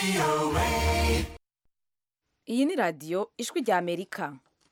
iyi ni radiyo ijwi rya amerika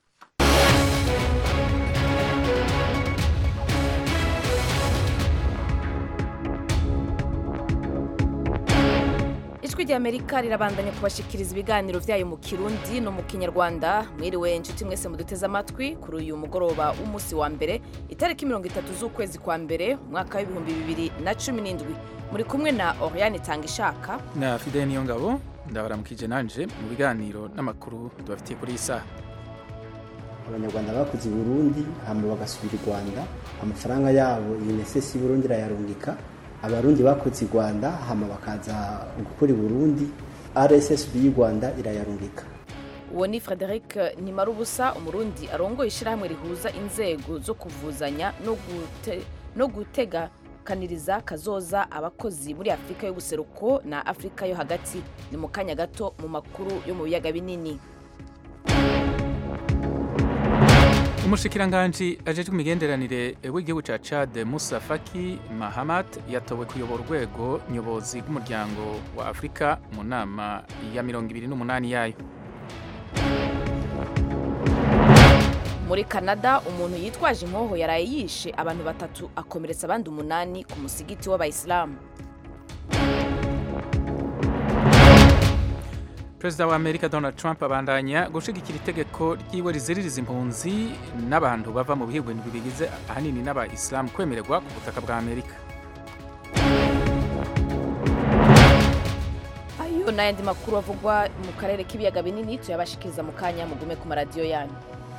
ijwi rya amerika rirabandanya kubashikiriza ibiganiro byayo mu kirundi no mu kinyarwanda mwiriwe inshuti mwese muduteze amatwi kuri uyu mugoroba w'umunsi wa mbere itariki mirongo itatu z'ukwezi kwa mbere umwaka w'ibihumbi bibiri na cumi n'indwi muri kumwe na oriane tanga ishaka na fide niyo ngabo ndabaramukije nanje mu biganiro n'amakuru tubafitiye kuri iyi saha abanyarwanda bakoze i burundi hama bagasubira i rwanda amafaranga yabo unicef y'uburundi irayarungika abarundi bakoze i rwanda hama bakaza gukora i burundi rssb y'u rwanda irayarungika uwo ni frederic nimarubusa umurundi arongoye ishyirahamwe rihuza inzego zo kuvuzanya no gute- no gutegakaniriza kazoza abakozi muri afurika y'ubuseruko na afurika yo hagati ni mu kanya gato mu makuru yo mu biyaga binini umushikiranganji ajejwe imigenderanire w'igihugu ca Chad Musa Faki Mahamat yatowe kuyobora urwego nyobozi rw'umuryango wa Afurika mu nama ya mirongo ibiri n'umunani yayo muri canada umuntu yitwaje inkoho yaraye yishe abantu batatu akomeretsa abandi umunani ku musigiti w'abayisilamu Perezida wa Amerika Donald Trump abandanya gushigikira itegeko ryiwe riziririza impunzi n'abantu bava mu bihugu indwi bigize ahanini n'aba-Islam kwemererwa ku butaka bwa Amerika ayo n'ayandi makuru avugwa mu karere k'ibiyaga binini tuyabashikiriza mu kanya mugume ku maradiyo yanyu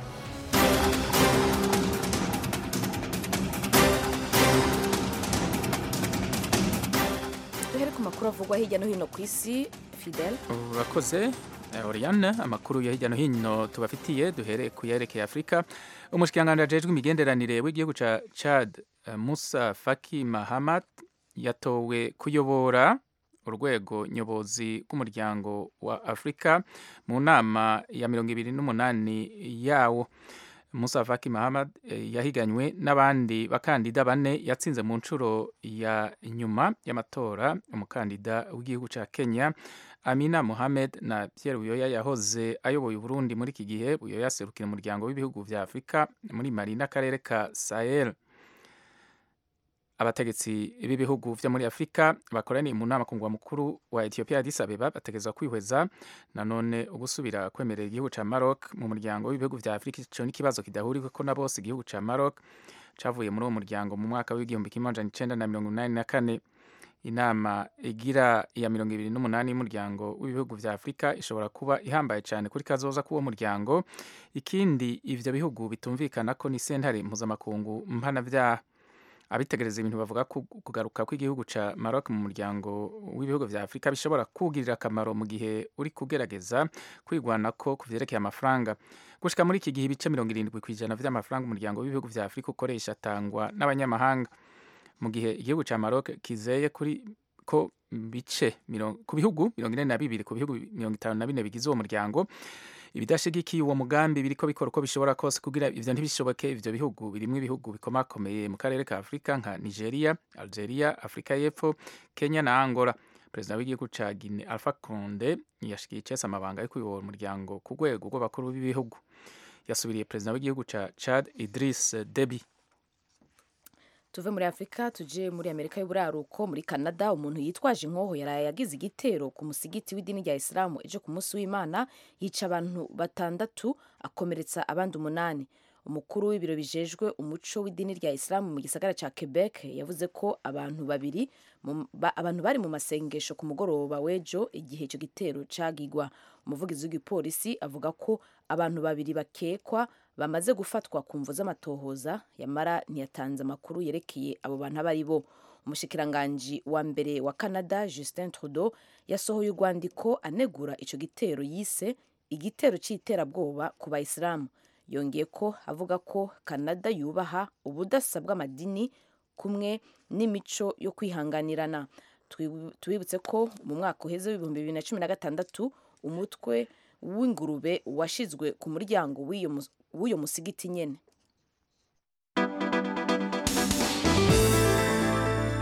duhere ku makuru avugwa hirya no hino ku isi fidel urakoze eh, Oriane amakuru ya hirya no hino tubafitiye duhere ku yerekeye Afurika umushikiranganji ajejwe imigenderanire w'igihugu ca Chad eh, Musa Faki Mahamat yatowe kuyobora urwego nyobozi rw'umuryango wa Afurika mu nama ya mirongo ibiri n'umunani yawo Musa Faki Mahamad eh, yahiganywe n'abandi bakandida bane yatsinze mu nshuro ya nyuma y'amatora umukandida w'igihugu ca Kenya Amina Mohamed na Pierre Buyoya yahoze ayoboye Burundi muri iki gihe Buyoya aserukira umuryango w'ibihugu vya Afurika muri Mali n'akarere ka Sahel abategetsi b'ibihugu vyo muri Afurika bakoraniye mu nama ku mugwa mukuru wa Ethiopia Addis Abeba bategezwa kwihweza nanone ugusubira kwemerera igihugu ca Maroc mu muryango w'ibihugu vya Afurika ico n'ikibazo kidahuriko na bose igihugu ca Maroc cavuye muri uwo muryango mu mwaka w'igihumbi kimwe amajana icenda na mirongo inani na kane inama igira iya mirongo ibiri n'umunani y'umuryango w'ibihugu vya Afurika ishobora kuba ihambaye cyane kuri kazoza k'uwo muryango ikindi ivyo bihugu bitumvikana ko ni sentare mpuzamakungu mpanavyaha abitegereza ibintu bavuga ko kugaruka kw'igihugu ca Maroc mu muryango w'ibihugu vya Afurika bishobora kugirira akamaro mu gihe uri kugerageza kwigwanako ku vyerekeye amafaranga gushika muri iki gihe ibice mirongo irindwi kw'ijana vy'amafaranga umuryango w'ibihugu vya Afurika ukoresha atangwa n'abanyamahanga mu gihe igihugu ca Maroc kizeye kuri ko bice mirongo- ku bihugu mirongo ine na bibiri ku bihugu mirongo itanu na bine bigize uwo muryango ibidashigikiye uwo mugambi biriko bikora uko bishobora kose kugira ivyo ntibishoboke ivyo bihugu birimwo ibihugu bikomakomeye mu karere ka Afurika nka Nigeria, Algeria, Afrika y'Epfo, Kenya na Angola. Perezida w'igihugu ca Guinea Alpha Conde yashikiye icese amabanga yo kuyobora umuryango ku rwego rw'abakuru b'ibihugu. Yasubiriye perezida w'igihugu ca Chad Idris Deby. tuve muri afurika tuje muri amerika y'uburaruko muri canada umuntu yitwaje inkoho yaraye yagize igitero ku musigiti w'idini rya isilamu ejo ku munsi w'imana yica abantu batandatu akomeretsa abandi umunani umukuru w'ibiro bijejwe umuco w'idini rya isilamu mu gisagara ca quebec yavuze ko abantu babiri mu- ba- abantu bari mu masengesho ku mugoroba w'ejo igihe icyo gitero cagigwa umuvugizi w'igipolisi avuga ko abantu babiri bakekwa bamaze gufatwa ku mvu z'amatohoza yamara ntiyatanze amakuru yerekeye abo bantu abo ari bo umushikiranganji wa mbere wa canada justin trudeau yasohoye urwandiko anegura ico gitero yise igitero c'iterabwoba ku bayisilamu yongeye ko avuga ko canada yubaha ubudasa bw'amadini kumwe n'imico yo kwihanganirana Twibu- tubibutse ko mu mwaka uheze w'ibihumbi bibiri na cumi na gatandatu umutwe w'ingurube washizwe ku muryango w'iyo mus- w'uyo musigiti nyene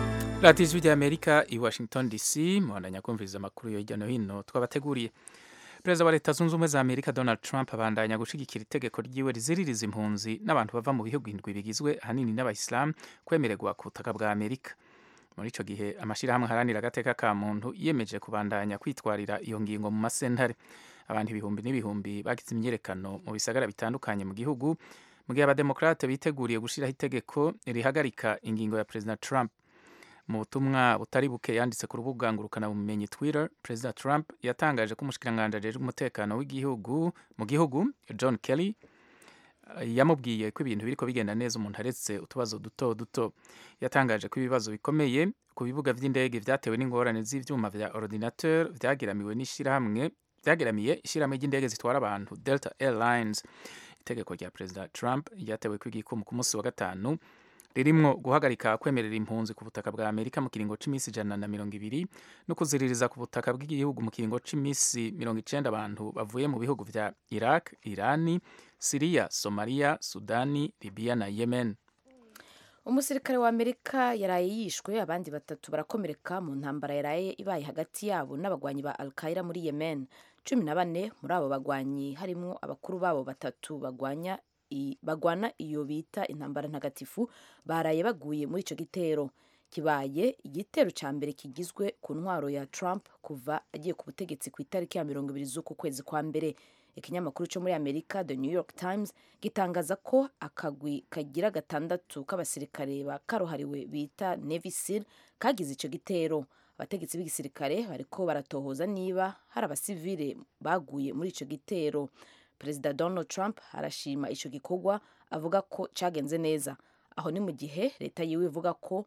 radiyo ijwi ry'amerika i washington dc muhandanya kumviriza amakuru yo hirya no hino twabateguriye perezida wa leta zunze ubumwe za amerika donald trump abandanya gushyigikira itegeko ryiwe riziririza impunzi n'abantu bava mu bihugu indwi bigizwe ahanini n'abayisilamu kwemererwa ku butaka bwa amerika muri icyo gihe amashyirahamwe aharanira agateka ka muntu yiyemeje kubandanya kwitwarira iyo ngingo mu masentare abantu ibihumbi n'ibihumbi bagize imyiyerekano mu bisagara bitandukanye mu gihugu mu gihe abademokarate biteguriye gushyiraho itegeko rihagarika ingingo ya perezida trump mu butumwa butari buke yanditse ku rubuga ngurukanabumenyi twitter perezida trump yatangaje ko umushikiranganji ajejwe umutekano w'igihugu mu gihugu john kelly yamubwiye ko ibintu biriko bigenda neza umuntu aretse utubazo duto duto yatangaje ko ibibazo bikomeye ku bibuga vy'indege vyatewe n'ingorane z'ivyuma vya ordinateur vyageramiwe n'ishirahamwe vyageramiye ishirahamwe ry'indege zitwara abantu delta airlines itegeko rya perezida trump ryatewe kw'igikumu ku munsi wa gatanu ririmwo guhagarika kwemerera impunzi ku butaka bwa amerika mu kiringo c'imisi ijana na mirongo ibiri no kuziririza ku butaka bw'igihugu mu kiringo c'imisi mirongo icenda abantu bavuye mu bihugu vya iraq irani siriya somaliya sudani libiya na yemen umusirikare wa amerika yaraye yishwe abandi batatu barakomereka mu ntambara yaraye ibaye hagati yabo n'abagwanyi ba alkaira muri yemen cumi na bane muri abo bagwanyi harimwo abakuru babo batatu bagwanya bagwana iyo bita intambara ntagatifu baraye baguye muri icyo gitero kibaye igitero cya mbere kigizwe ku ntwaro ya Trump kuva agiye ku butegetsi ku itariki ya mirongo ibiri z'uku kwezi kwa mbere ikinyamakuru cyo muri amerika the new york times gitangaza ko akagwi kagira gatandatu k'abasirikare ba karuhariwe bita navy seal kagize icyo gitero abategetsi b'igisirikare bariko baratohoza niba hari abasivile baguye muri icyo gitero perezida donald trump arashima icyo gikorwa avuga ko cyagenze neza aho ni mu gihe leta yiwe ivuga ko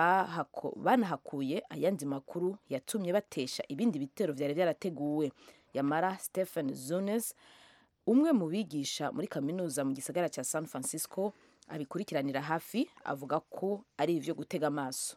banahakuye ayandi makuru yatumye batesha ibindi bitero byari byarateguwe yamara stephen zunes umwe mu bigisha muri kaminuza mu gisagara cya san francisco abikurikiranira hafi avuga ko ari ibyo gutega amaso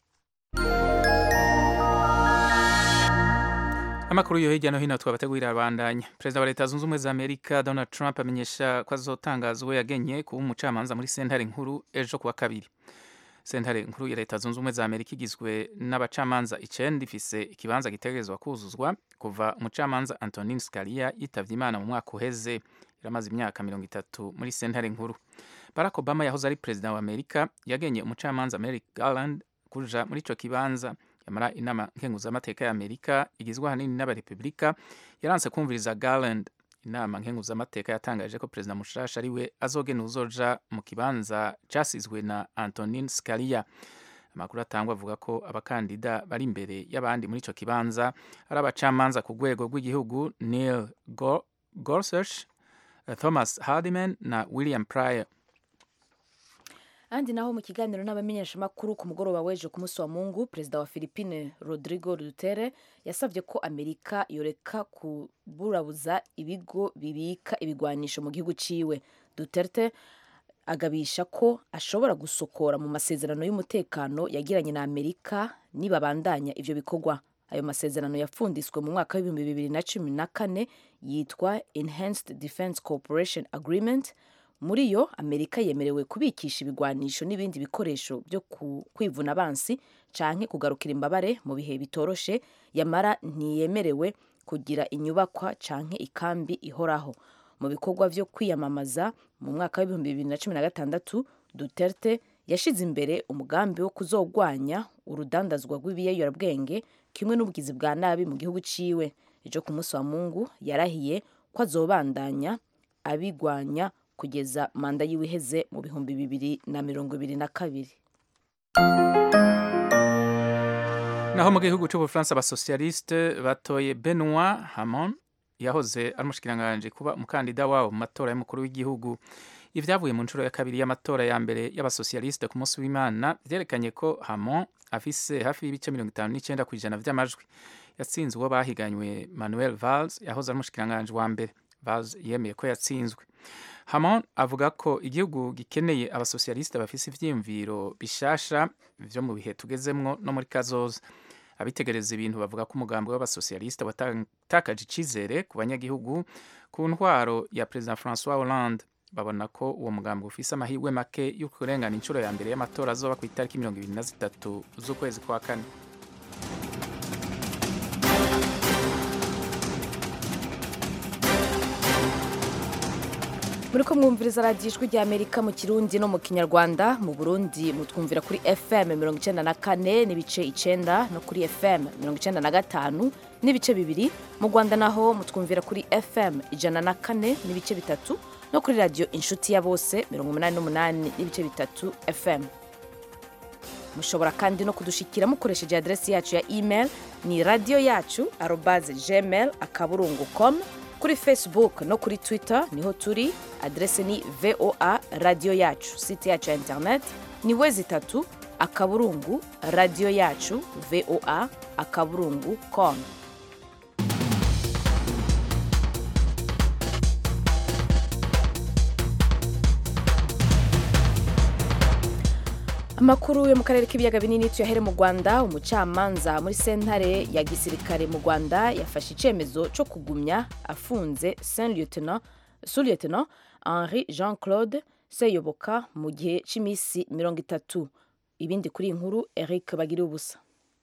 amakuru yo hirya no hino twabategurira abandanya perezida wa leta zunze ubumwe za amerika donald trump amenyesha ko azotangaza uwo yagenye kuba umucamanza muri sentare nkuru ejo kuwa kabiri sentare nkuru ya leta zunze ubumwe za amerika igizwe n'abacamanza icenda ifise ikibanza gitegerezwa kuzuzwa kuva umucamanza antonin scalia yitavye imana mu mwaka uheze iramaze imyaka mirongo itatu muri sentare nkuru barack obama yahoze ari perezida wa amerika yagenye umucamanza merrick garland kuja muri ico kibanza yamara inama nkenguzamateka ya amerika igizwe ahanini n'abarepubulika yaranse kumviriza garland inama nkenguzamateka yatangaje ko perezida mushasha ari we azogena uzoja mu kibanza casizwe na antonin scalia amakuru atangwa avuga ko abakandida bari imbere y'abandi muri ico kibanza ari abacamanza ku rwego rw'igihugu neil gorsuch thomas hardiman na william pryor ahandi naho mu kiganiro n'abamenyeshamakuru ku mugoroba w'ejo ku munsi wa mungu perezida wa philippine rodrigo dutere yasabye ko amerika yoreka kuburabuza ibigo bibika ibigwanisho mu gihugu ciwe duterte agabisha ko ashobora gusokora mu masezerano y'umutekano yagiranye na amerika nibabandanya ivyo bikorwa ayo masezerano yapfunditswe mu mwaka w'ibihumbi bibiri na cumi na kane yitwa enhanced defense cooperation agreement muri yo amerika yemerewe kubikisha ibigwanisho n'ibindi bikoresho byo kwivuna abansi canke kugarukira imbabare mu bihe bitoroshe yamara ntiyemerewe kugira inyubakwa canke ikambi ihoraho mu bikorwa vyo kwiyamamaza mu mwaka w'ibihumbi bibiri na cumi na gatandatu duterte yashize imbere umugambi wo kuzogwanya urudandazwa rw'ibiyoyorabwenge kimwe n'ubugizi bwa nabi mu gihugu ciwe ejo ku munsi wa mungu yarahiye ko azobandanya abigwanya kugeza manda yiwe iheze mu bihumbi bibiri na mirongo ibiri na kabiri naho mu gihugu cy'ubufaransa abasosiyaliste batoye benoit hamon yahoze ari umushikiranganji kuba umukandida wabo mu matora y'umukuru w'igihugu ibyavuye mu nshuro ya kabiri y'amatora ya mbere y'abasosiyaliste ku munsi w'imana byerekanye ko hamon afise hafi y'ibice mirongo itanu n'icyenda ku ijana by'amajwi yatsinze uwo bahiganywe manuel valls yahoze ari umushikiranganji wa mbere valls yemeye ko yatsinzwe hamon avuga ko igihugu gikeneye abasosiyaliste bafise ivyiyumviro bishasha vyo mu bihe tugezemwo no muri kazoza abitegereza ibintu bavuga ko umugambi w'abasosiyaliste watakaje icizere ku banyagihugu ku ntwaro ya perezida francois hollande babona ko uwo mugambi ufise amahirwe make yo kurengana inshuro ya mbere y'amatora azoba ku itariki mirongo ibiri na zitatu z'ukwezi kwa kane muri ko mwumviriza radiyo ijwi rya amerika mu kirundi no mu kinyarwanda mu burundi mutwumvira kuri fm mirongo icyenda na kane n'ibice icyenda no kuri fm mirongo icyenda na gatanu n'ibice bibiri mu rwanda naho mutwumvira kuri fm ijana na kane n'ibice bitatu no kuri radiyo inshuti ya bose mirongo umunani n'umunani n'ibice bitatu fm mushobora kandi no kudushikira mukoresheje aderesi yacu ya email ni radiyo yacu arobaze gmail akaburungu com kuri facebook no kuri twitter niho turi aderesi ni voa radiyo yacu site yacu ya internet ni wezi itatu akaburungu radiyo yacu voa akaburungu com amakuru yo mu karere k'ibiyaga binini tuyahere mu rwanda umucamanza muri sentare ya gisirikare mu rwanda yafashe icyemezo cyo kugumya afunze saint lieutenant sous lieutenant henri jean claude seyoboka mu gihe cy'iminsi mirongo itatu ibindi kuri iyi nkuru eric bagiriye ubusa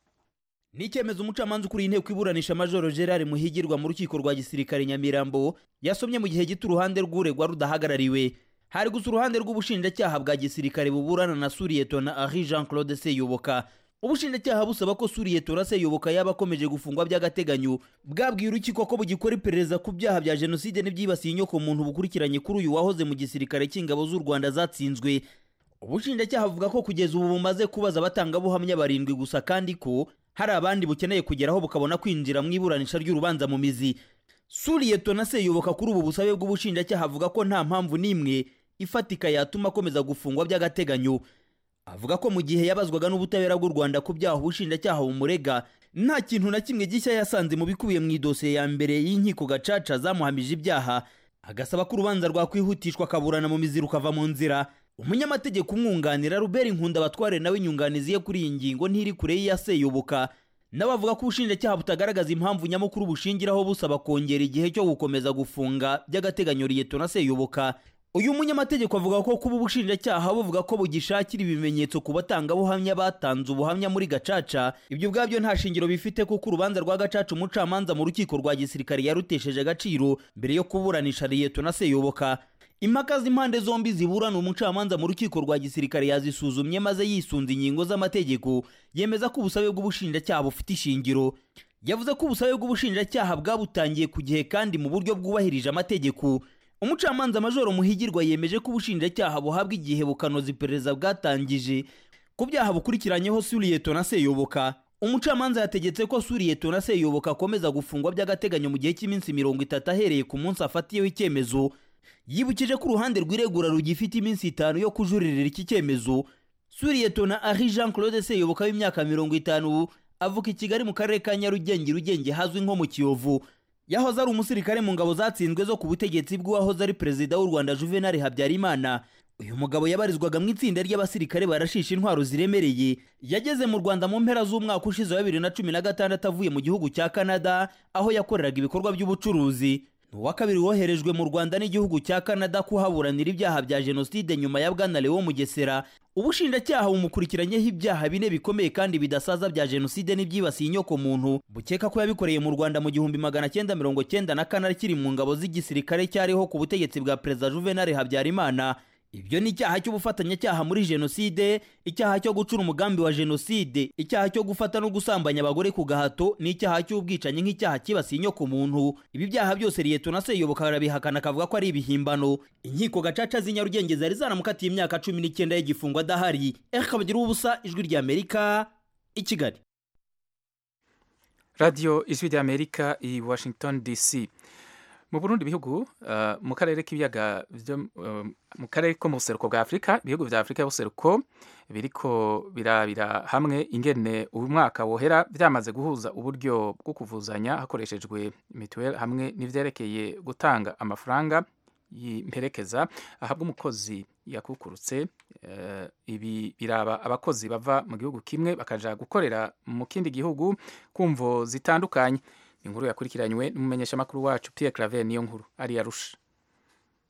ni icyemezo umucamanza ukuriye inteko iburanisha majoro gerard muhigirwa mu rukiko rwa gisirikare nyamirambo yasomye mu gihe gito uruhande rw'uregwa rudahagarariwe hari gusa uruhande rw'ubushinjacyaha bwa gisirikare buburana na suriyetona henri jean claude seyoboka ubushinjacyaha busaba ko suriyetona seyoboka yaba akomeje gufungwa by'agateganyo bwabwiye urukiko ko bugikora iperereza ku byaha bya jenoside n'ibyibasiye inyoko muntu bukurikiranye kuri uyu wahoze mu gisirikare cy'ingabo z'u rwanda zatsinzwe ubushinjacyaha buvuga ko kugeza ubu bumaze kubaza abatangabuhamya barindwi gusa kandi ko hari abandi bukeneye kugeraho bukabona kwinjira mu iburanisha ry'urubanza mu mizi suriyetona seyoboka kuri ubu busabe bw'ubushinjacyaha avuga ko nta mpamvu n'imwe ifatika yatuma akomeza gufungwa by'agateganyo avuga ko mu gihe yabazwaga n'ubutabera bw'u rwanda ku byaha ubushinjacyaha bumurega nta kintu na kimwe gishya yasanze mu bikubiye mu idosiye ya mbere y'inkiko gacaca zamuhamije ibyaha agasaba ko urubanza rwakwihutishwa akaburana mu mizi rukava mu nzira umunyamategeko umwunganira ruberi nkunda abatware nawe inyunganizi ye kuri iyi ngingo ntiri kure y'iya seyoboka nawe avuga ko ubushinjacyaha butagaragaza impamvu nyamukuru bushingiraho busaba kongera igihe cyo gukomeza gufunga by'agateganyo liyetona seyoboka uyu munyamategeko avuga ko kuba ubushinjacyaha buvuga ko bugishakira ibimenyetso ku batangabuhamya batanze ubuhamya muri gacaca ibyo ubwabyo nta shingiro bifite kuko urubanza rwa gacaca umucamanza mu rukiko rwa gisirikare yarutesheje agaciro mbere yo kuburanisha liyetona seyoboka impaka z'impande zombi ziburana umucamanza mu rukiko rwa gisirikare yazisuzumye maze yisunze ingingo z'amategeko yemeza ko ubusabe bw'ubushinjacyaha bufite ishingiro yavuze ko ubusabe bw'ubushinjacyaha bwabutangiye ku gihe kandi mu buryo bwubahirije amategeko umucamanza majoro muhigirwa yemeje ko ubushinjacyaha buhabwa igihe bukanoza iperereza bwatangije ku byaha bukurikiranyeho suriyetona seyoboka umucamanza yategetse ko suriyetona seyoboka akomeza gufungwa by'agateganyo mu gihe cy'iminsi mirongo itatu ahereye ku munsi afatiyeho icyemezo yibukije ko uruhande rw'iregura rugifite iminsi itanu yo kujuririra iki cyemezo suriyetona ari jean claude seyoboka w'imyaka mirongo itanu avuka i kigali mu karere ka nyarugenge rugenge hazwi nko mu kiyovu yahoze ari umusirikare mu ngabo zatsinzwe zo ku butegetsi bw'uwahoze ari perezida w'u rwanda juvenal habyarimana uyu mugabo yabarizwaga mu itsinda ry'abasirikare barashisha intwaro ziremereye yageze mu rwanda mu mpera z'umwaka ushize wa bibiri na cumi na gatandatu avuye mu gihugu cya canada aho yakoreraga ibikorwa by'ubucuruzi ni uwa kabiri woherejwe mu rwanda n'igihugu cya canada kuhaburanira ibyaha bya jenoside nyuma ya bwana lewo mugesera ubushinjacyaha bumukurikiranyeho ibyaha bine bikomeye kandi bidasaza bya jenoside n'ibyibasiye inyoko muntu bukeka ko yabikoreye mu rwanda mu gihumbi magana cyenda mirongo cyenda na kane akiri mu ngabo z'igisirikare cyariho ku butegetsi bwa perezida juvenal habyarimana ibyo ni icyaha cy'ubufatanyacyaha muri jenoside icyaha cyo gucura umugambi wa jenoside icyaha cyo gufata no gusambanya abagore ku gahato n'icyaha cy'ubwicanyi nk'icyaha kibasiye inyoko muntu ibi byaha byose liyetona seyoboka arabihakana akavuga ko ari ibihimbano inkiko gacaca z'i nyarugenge zari zaramukatiye imyaka cumi n'icyenda y'igifungo adahari eka bagira ubusa ijwi ry'amerika i kigali radiyo ijwi ry'amerika i washington dc mu burundi ibihugu uh, mu karere k'ibiyaga uh, mu karere ko mu buseruko bwa afurika ibihugu vya afurika y'ubuseruko biriko birabira hamwe ingene uyu mwaka wohera vyamaze guhuza uburyo bwo kuvuzanya hakoreshejwe mituweli hamwe n'ivyerekeye gutanga amafaranga y'imperekeza ahabwa umukozi yakukurutse uh, ibi biraba abakozi bava mu gihugu kimwe bakaja gukorera mu kindi gihugu kumvo zitandukanye inkuru yakurikiranywe n'umumenyeshamakuru wacu Pierre Claver niyo nkuru ari yarusha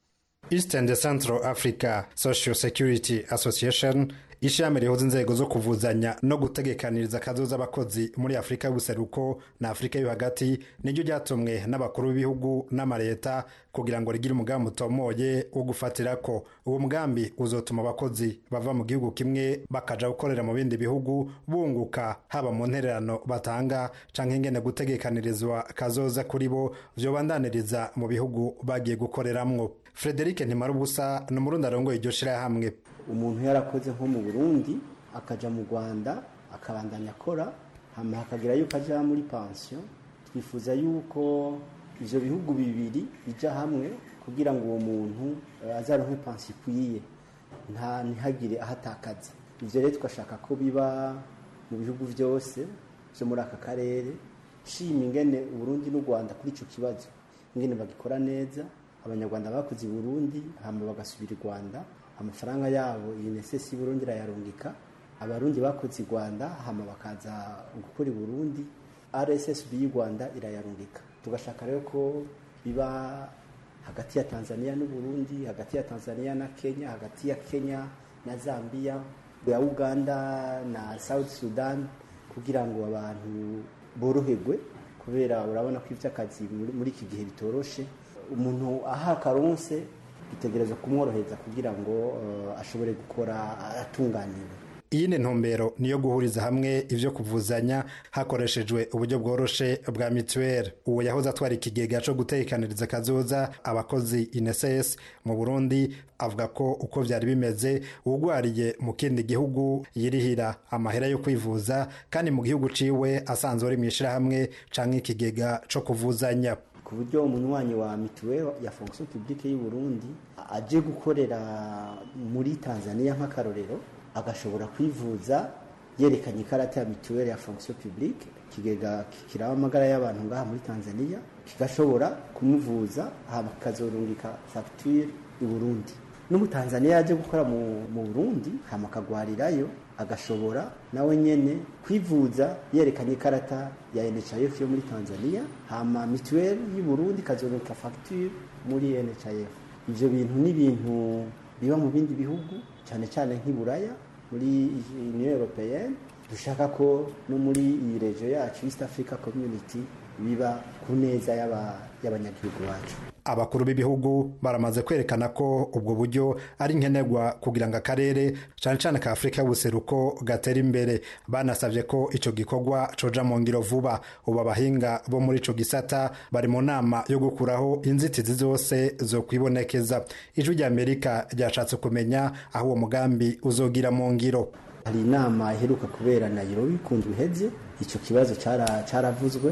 east and central africa social security association ishami rihuza inzego zo kuvuzanya no gutegekaniriza akazoza abakozi muri afurika y'ubuseruko na afurika yo hagati niryo ryatumwe n'abakuru b'ibihugu n'amaleta kugira ngo rigire umugambi utomoye wo gufatira ko uwo mugambi uzotuma abakozi bava mu gihugu kimwe bakaja gukorera mu bindi bihugu bunguka haba mu ntererano batanga canke ingene gutegekanirizwa kazoza kuri bo vyobandaniriza mu bihugu bagiye gukoreramwo frederic ntimarubusa ni umurundi arongoye iryo shirahamwe umuntu yarakoze nko mu burundi akaja mu rwanda akabandanya akora hama hakagira yuko aja muri pansiyo twifuza yuko ivyo bihugu bibiri bija hamwe kugira ngo uwo muntu azaronke pansiyo ikwiye nta ntihagire ahatakaza ivyo rero tugashaka ko biba mu bihugu vyose vyo muri aka karere shima ingene uburundi n'u rwanda kuri ico kibazo ingene bagikora neza abanyarwanda bakoze i burundi hama bagasubira i rwanda amafaranga yabo iyi nesesi y'uburundi irayarungika abarundi bakoze i rwanda hama bakaza gukora i burundi rssb y'u rwanda irayarungika tugashaka rero ko biba hagati ya tanzania n'uburundi hagati ya tanzania na kenya hagati ya kenya na zambia ya uganda na south sudan kugira ngo abantu boroherwe kubera urabona ko iby'akazi muri iki gihe bitoroshe umuntu aha akaronse bitegereza kumworohereza kugira ngo uh, ashobore gukora atunganiwe iyi ni ntumbero niyo guhuriza hamwe ivyo kuvuzanya hakoreshejwe uburyo bworoshe bwa mituweli uwo yahoze atwara ikigega co gutekaniriza akazoza abakozi ineses mu burundi avuga ko uko vyari bimeze uwugwariye mu kindi gihugu yirihira amahera yo kwivuza kandi mu gihugu ciwe asanzwe ari mw'ishirahamwe canke ikigega co kuvuzanya ku buryo umunywanyi wa mituweli ya fonction publique y'u Burundi aje gukorera muri Tanzania nk'akarorero agashobora kwivuza yerekanye ikarata ya mituweli ya fonction publique ikigega kiraba amagara y'abantu ngaha muri Tanzania kigashobora kumuvuza hama kikazorungika facture i Burundi n'umutanzaniya yaje gukora mu, mu Burundi hama akagwarirayo agashobora nawe nyene kwivuza yerekanye ikarata ya NHIF yo muri Tanzania hama mituweli y'u Burundi ikazorungika facture muri NHIF ivyo bintu ni ibintu biba mu bindi bihugu cyane cyane nk'iburaya muri union européenne dushaka ko no muri iyi region yacu east africa community biba ku neza y'abanyagihugu bacu abakuru b'ibihugu baramaze kwerekana ko ubwo buryo ari nkenerwa kugira ngo akarere cyane cyane ka afurika y'ubuseruko gatera imbere banasabye ko icyo gikorwa coja mu ngiro vuba ubu abahinga bo muri ico gisata bari mu nama yo gukuraho inzitizi zose zo kwibonekeza ijwi rya amerika ryashatse kumenya aho uwo mugambi uzogira mu ngiro hari inama iheruka kubera Nairobi ku ndwi iheze icyo kibazo caravuzwe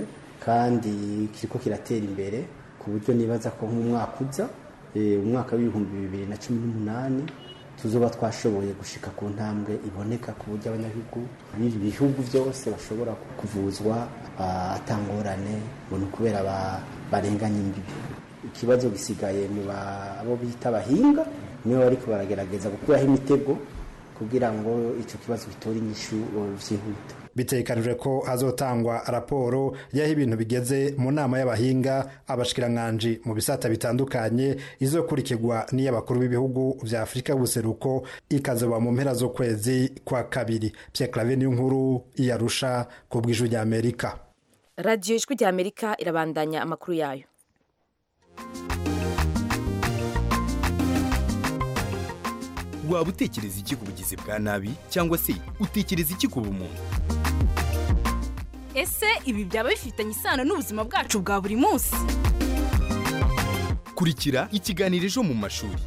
kandi kiriko kiratera imbere ku buryo nibaza ko nk'umwaka uza umwaka w'ibihumbi bibiri na cumi n'umunani tuzoba twashoboye gushika ku ntambwe iboneka ku buryo abanyagihugu b'ibi bihugu byose bashobora kuvuzwa atangorane ngo ni ukubera barenganya imbibi ikibazo gisigaye mu abo bita abahinga nibo bariko baragerageza gukuraho imitego kugira ngo icyo kibazo gitore inyishu vyihuta bitegekanijwe ko hazotangwa raporo y'aho ibintu bigeze mu nama y'abahinga abashikiranganji mu bisata bitandukanye izokurikirwa n'iy'abakuru b'ibihugu vya afurika y'ubuseruko ikazoba mu mpera z'ukwezi kwa kabiri pierre clave niyo nkuru iyarusha ku bw'ijwi rya amerika radiyo ijwi rya amerika irabandanya amakuru yayo waba utekereza iki ku bugizi bwa nabi cyangwa se utekereza iki ku bumuntu ese ibi byaba bifitanye isano n'ubuzima bwacu bwa buri munsi kurikira ikiganiro ejo mu mashuri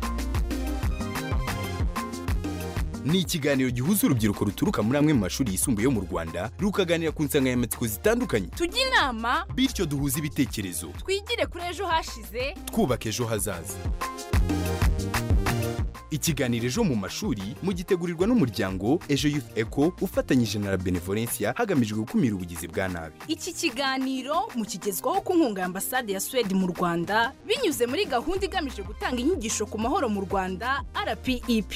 ni ikiganiro gihuza urubyiruko ruturuka muri amwe mu mashuri yisumbuye yo mu rwanda rukaganira ku nsanganyamatsiko zitandukanye tujye inama bityo duhuze ibitekerezo twigire kuri ejo hashize twubaka ejo hazaza ikiganiro ejo mu mashuri mugitegurirwa n'umuryango ejo youth eco ufatanyije na la benevolencia hagamijwe gukumira ubugizi bwa nabi iki kiganiro mukigezwaho ku nkunga ya ambasade ya suwede mu rwanda binyuze muri gahunda igamije gutanga inyigisho ku mahoro mu rwanda rpep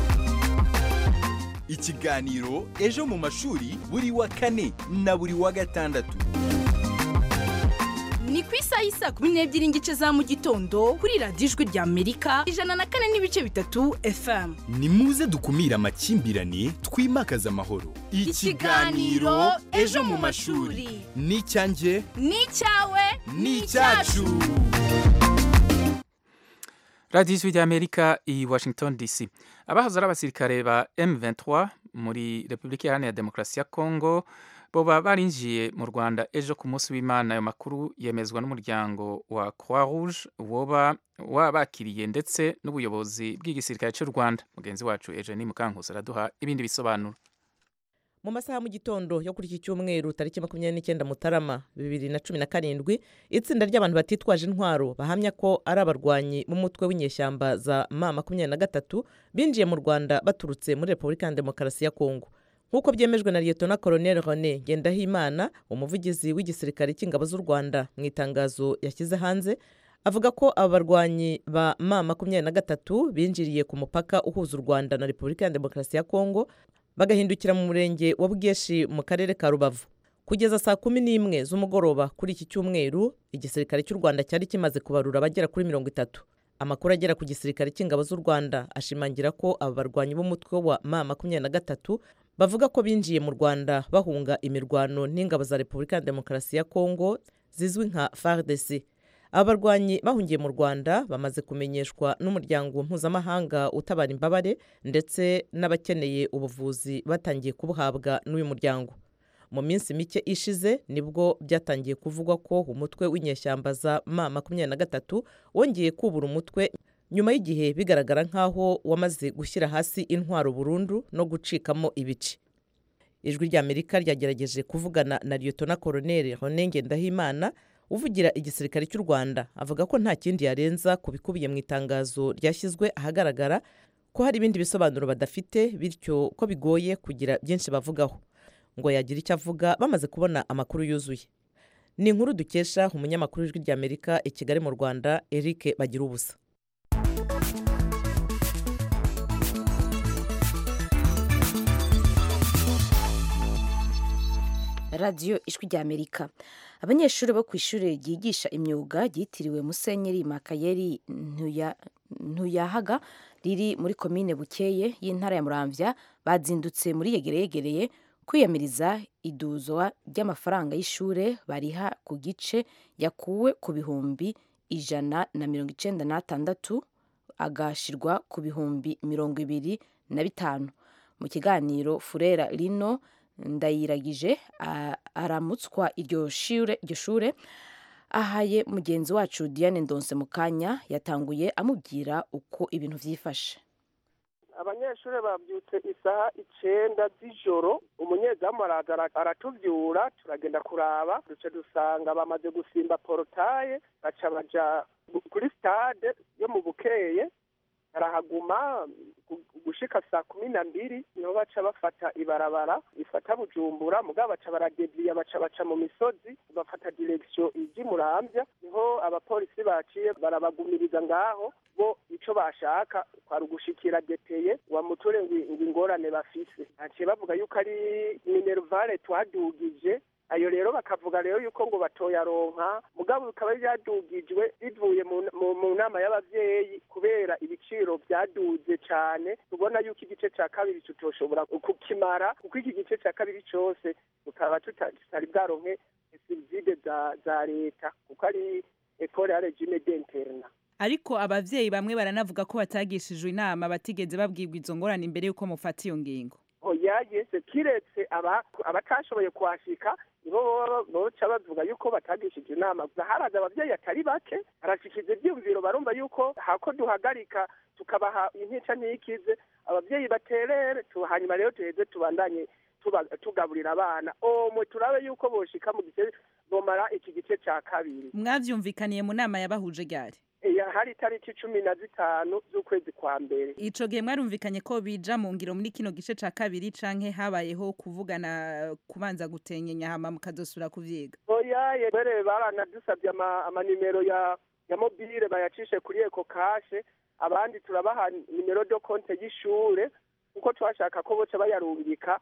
ikiganiro ejo mu mashuri buri wa kane na buri wa gatandatu ni ku isaha y'isa kumi n'ebyiri n'igice za mu gitondo kuri radiyo ijwi rya amerika ijana na kane n'ibice bitatu fm ni muze dukumire amakimbirane twimakaze amahoro Ikiganiro Ejo mu mashuri. ni icyanjye ni icyawe ni icyacu radiyo ijwi ry'amerika i washington dc abahoze ari abasirikare ba m23 muri repubulika iharanira demokarasi ya kongo boba barinjiye mu rwanda ejo ku munsi w'imana ayo makuru yemezwa n'umuryango wa croix rouge woba wabakiriye ndetse n'ubuyobozi bw'igisirikare cy'u rwanda mugenzi wacu eugenie mukankusi araduha ibindi bisobanuro mu masaha mu gitondo yo kuri iki cyumweru tariki makumyabiri n'icyenda mutarama bibiri na cumi na karindwi itsinda ry'abantu batitwaje intwaro bahamya ko ari abarwanyi b'umutwe w'inyeshyamba za ma makumyabiri na gatatu binjiye mu rwanda baturutse muri repubulika ya demokarasi ya kongo nk'uko byemejwe na liyetona koroneli rone ngendahimana umuvugizi w'igisirikare cy'ingabo z'u rwanda mu itangazo yashyize hanze avuga ko aba barwanyi ba ma makumyabiri na gatatu binjiriye ku mupaka uhuza u rwanda na repubulika ya demokarasi ya kongo bagahindukira mu murenge wa bweshi mu karere ka rubavu kugeza saa kumi n'imwe z'umugoroba kuri iki cyumweru igisirikare cy'u rwanda cyari kimaze kubarura abagera kuri mirongo itatu amakuru agera ku gisirikare cy'ingabo z'u rwanda ashimangira ko aba barwanyi b'umutwe wa ma makumyabiri na gatatu bavuga ko binjiye mu rwanda bahunga imirwano n'ingabo za repubulika ya demokarasi ya kongo zizwi nka fardc aba barwanyi bahungiye mu rwanda bamaze kumenyeshwa n'umuryango mpuzamahanga utabara imbabare ndetse n'abakeneye ubuvuzi batangiye kubuhabwa n'uyu muryango mu minsi mike ishize nibwo byatangiye kuvugwa ko umutwe w'inyeshyamba za ma makumyabiri na gatatu wongeye kubura umutwe nyuma y'igihe bigaragara nk'aho wamaze gushyira hasi intwaro burundu no gucikamo ibice ijwi ry'amerika ryagerageje kuvugana na liyetona koroneli rone ngendahimana uvugira igisirikare cy'u rwanda avuga ko nta kindi yarenza ku bikubiye mu itangazo ryashyizwe ahagaragara ko hari ibindi bisobanuro badafite bityo ko bigoye kugira byinshi bavugaho ngo yagira icyo avuga bamaze kubona amakuru yuzuye ni inkuru dukesha umunyamakuru w'ijwi ry'amerika i kigali mu rwanda eric bagira ubusa radiyo ijwi ry'amerika abanyeshuri bo ku ishuri ryigisha imyuga ryitiriwe musenyeri makayeri Ntuya- ntuyahaga riri muri komine bukeye y'intara ya muramvya bazindutse muri yegereyegereye kwiyamiriza iduzwa ry'amafaranga y'ishure bariha ku gice yakuwe ku bihumbi ijana na mirongo icenda n'atandatu agashirwa ku bihumbi mirongo ibiri na bitanu mu kiganiro furera rino ndayiragije a- aramutswa iryo shure iryo shure ahaye mugenzi wacu diane ndonse mu kanya yatanguye amubwira uko ibintu vyifashe abanyeshuri babyutse isaha icenda z'ijoro umunyezamu araza ara- aratuvyura turagenda kuraba duce dusanga bamaze gusimba porotaye baca baja gu- kuri stade yo mu bukeye barahaguma gu- gushika saa kumi na mbiri niho baca bafata ibarabara ifata bujumbura mugabo baca baradeviya baca baca mu misozi bafata direksiyo iji muramvya niho abapolisi baciye barabagumiriza ngaho bo ico bashaka kwari ugushikira deteye wamuture ngo ngo ingorane bafise baciye bavuga yuko ari minervale twadugije ayo rero bakavuga rero yuko ngo batoyaronka mugabo bikaba byadugijwe bivuye mu, mu, mu nama y'abavyeyi kubera ibiciro byaduze cane tubona yuko igice ca kabiri tutoshobora kukimara kuko iki gice ca kabiri cose tukaba tuta- tutari bwaronke subside za, za leta kuko ari ekole ya regime d'interna ariko abavyeyi bamwe baranavuga ko batagishijwe inama batigeze babwirwa izo ngorane imbere y'uko mufata iyo ngingo oya yese kiretse aba- abatashoboye kuhashika nibo baba- boca bavuga yuko batagishije inama gusa haraza abavyeyi atari bake harashikije ivyiyumviro barumva yuko hako duhagarika tukabaha intica ntikize abavyeyi baterere tu- hanyuma rero tuheze tubandanye tuba- tugaburira abana omwe turabe yuko boshika mu gice bomara iki gice ca kabiri mwavyumvikaniye mu nama yabahuje ryari Ya, hari itariki cumi na zitanu z'ukwezi kwa mbere ico gihe mwarumvikanye ko bija mu ngiro muri kino gice ca kabiri canke habayeho kuvugana kubanza gutenyenya hama mukazosubira kuvyiga oya mbere baranadusabye ama- amanimero ya ya mobile bayacishe kuri eko kashe abandi turabaha nimero do konte y'ishure kuko twashaka ko boca bayarungika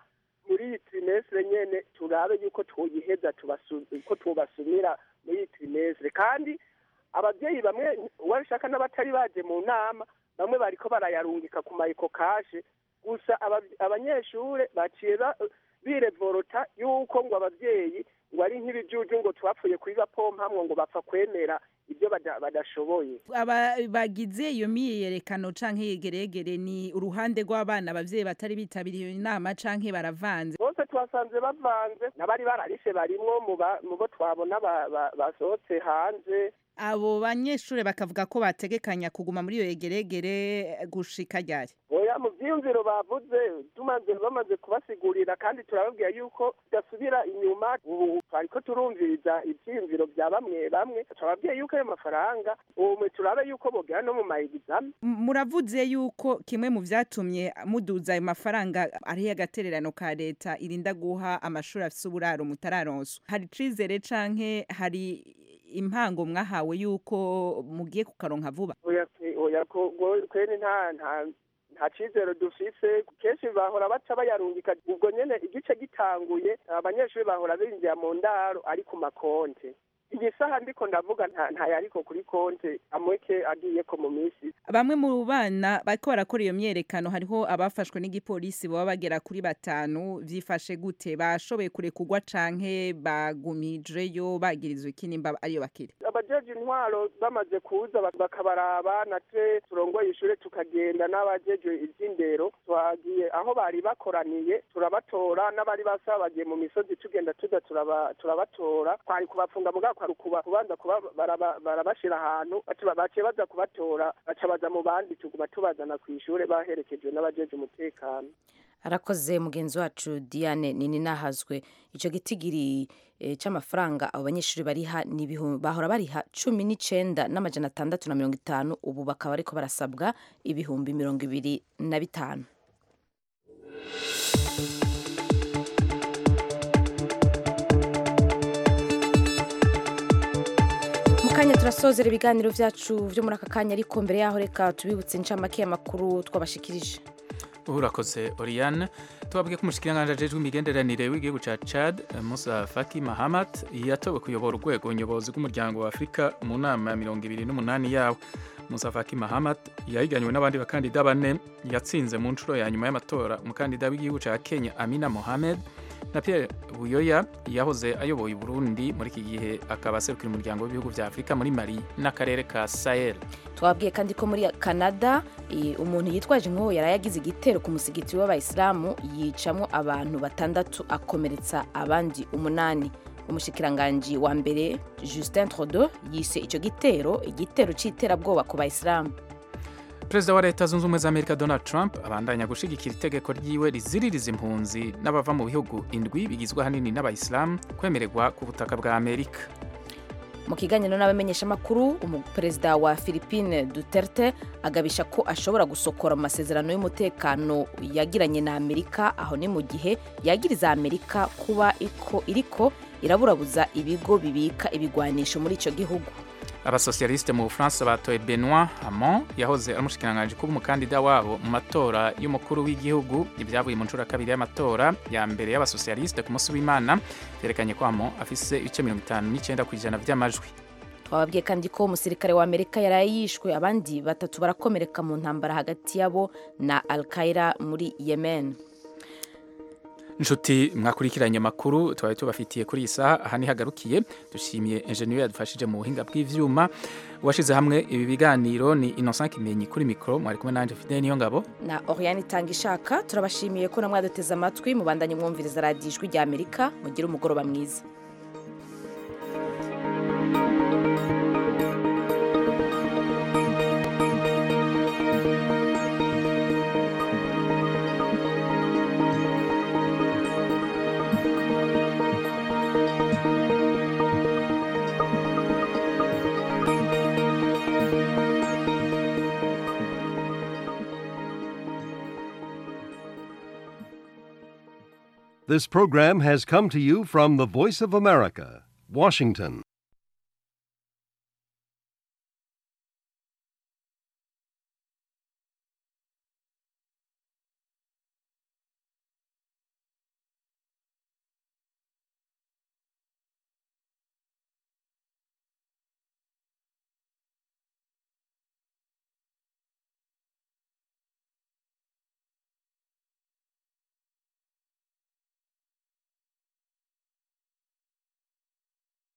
muri iyi trimestre nyene turabe yuko twoyiheza tubasu- ko twobasumira muri iyi trimestre kandi abavyeyi bamwe wabishaka n'abatari baje mu nama bamwe bariko barayarungika ku mayiko kashe gusa aba- abanyeshure baciye ba- birevorota yuko ngo abavyeyi ngo ari nk'ibijuju ngo twapfuye kuri bapompamwo ngo bapfa kwemera ibyo bada- badashoboye aba bagize iyo myiyerekano canke yegeregere ni uruhande rw'abana abavyeyi batari bitabiriye iyo nama canke baravanze bose twasanze bavanze n'abari bararishe barimwo mu ba- mu bo twabona ba- ba- basohotse hanze abo banyeshure bakavuga ko bategekanya kuguma muri iyo yegeregere gushika ryari oya mu vyiyumviro bavuze tumaze bamaze kubasigurira kandi turababwira yuko tudasubira inyuma ubu twariko turumviriza ivyiyumviro vya bamwe bamwe turababwiye yuko ayo mafaranga ubu turabe yuko bogera no mu maegizame M- muravuze yuko kimwe mu vyatumye muduza ayo mafaranga ari agatererano ka leta irinda guha amashuri afise uburaro mutararonswa hari icizere canke hari impango mwahawe yuko mugiye kukaronka vuba oya pe- oya ko go- kweri nta nta nta cizero dufise kenshi bahora baca bayarungika ubwo nyene igice gitanguye abanyeshuri bahora binjira mu ndaro ari ku makonte iyi saha ndiko ndavuga nta ntayariko kuri konte amweke agiyeko mu minsi bamwe mu bana bariko barakora iyo myerekano hariho abafashwe n'igipolisi baba bagera kuri batanu vyifashe gute bashoboye kurekurwa canke bagumijeyo bagirizwa iki nimba ariyo bakiri abajeje intwaro bamaze kuza bak- bakabaraba natwe turongoye ishure tukagenda n'abajeje ivy'indero twagiye aho bari bakoraniye turabatora n'abari basaba bagiye mu misozi tugenda tuza turaba- turabatora twari kubafunga mugabo kwari kuba- kubanza kuba baraba- barabashira ahantu baca ba- baciye baza kubatora baca baza mu bandi tuguma tubazana kw'ishure baherekejwe n'abajeje umutekano arakoze mugenzi wacu diane nini nahazwe icyo gitigiri eh, c'amafaranga abo banyeshuri bariha ni ibihu- bahora bariha cumi n'icenda n'amajana atandatu na mirongo itanu ubu bakaba ariko barasabwa ibihumbi mirongo ibiri na bitanu mu kanya turasozera ibiganiro vyacu vyo muri aka kanya ariko mbere yaho reka tubibutse incamake y'amakuru twabashikirije urakoze oriane tubabwiye ko umushikiranganji ajejwe imigenderanire w'igihugu ca chad musa faki mahamat yatowe kuyobora urwego nyobozi rw'umuryango wa afurika mu nama ya mirongo ibiri n'umunani yawo musa faki mahamat yahiganywe n'abandi bakandida bane yatsinze mu nshuro ya nyuma y'amatora umukandida w'igihugu ca kenya amina mohamed na pierre buyoya yahoze ayoboye uburundi muri iki gihe akaba aserukira umuryango w'ibihugu vya afurika muri mali n'akarere ka sahel twabwiye kandi ko muri canada eh, umuntu yitwaje inkoho yari yagize igitero ku musigiti w'abayisilamu yicamwo abantu batandatu akomeretsa abandi umunani umushikiranganji wa mbere justin trudeau yise icyo gitero igitero c'iterabwoba ku bayisilamu perezida wa leta zunze ubumwe za amerika donald trump abandanya gushigikira itegeko ryiwe riziririza impunzi n'abava mu bihugu indwi bigizwe ahanini n'abayisilamu kwemererwa ku butaka bwa amerika mu kiganiro n'abamenyeshamakuru umuperezida wa philippine duterte agabisha ko ashobora gusokora mu masezerano y'umutekano yagiranye na amerika aho ni mu gihe yagiriza amerika kuba iko iriko iraburabuza ibigo bibika ibigwanisho muri icyo gihugu abasosiyalisite mu bufaransa batoye benoit hamon yahoze ari umushikiranganji kuba umukandida wabo mu matora y'umukuru w'igihugu ibyavuye mu nshuro ya kabiri y'amatora ya mbere y'abasosiyalisite ku munsi w'imana byerekanye ko hamon afise ibice mirongo itanu n'icyenda ku ijana by'amajwi twababwiye kandi ko umusirikare wa amerika yaraye yishwe abandi batatu barakomereka mu ntambara hagati yabo na al qaeda muri yemen inshuti mwakurikiranye amakuru twari tubafitiye kuri iyi saha aha nihagarukiye dushimiye enjeniyeri yadufashije mu buhinga bw'ivyuma uwashize hamwe ibi biganiro ni innocent kimenyi kuri mikoro mwari kumwe nanje fidele niyo ngabo na oriane itanga ishaka turabashimiye ko namwe mwaduteze amatwi mubandanye mwumviriza radiyo ijwi rya amerika mugire umugoroba mwiza This program has come to you from the Voice of America, Washington.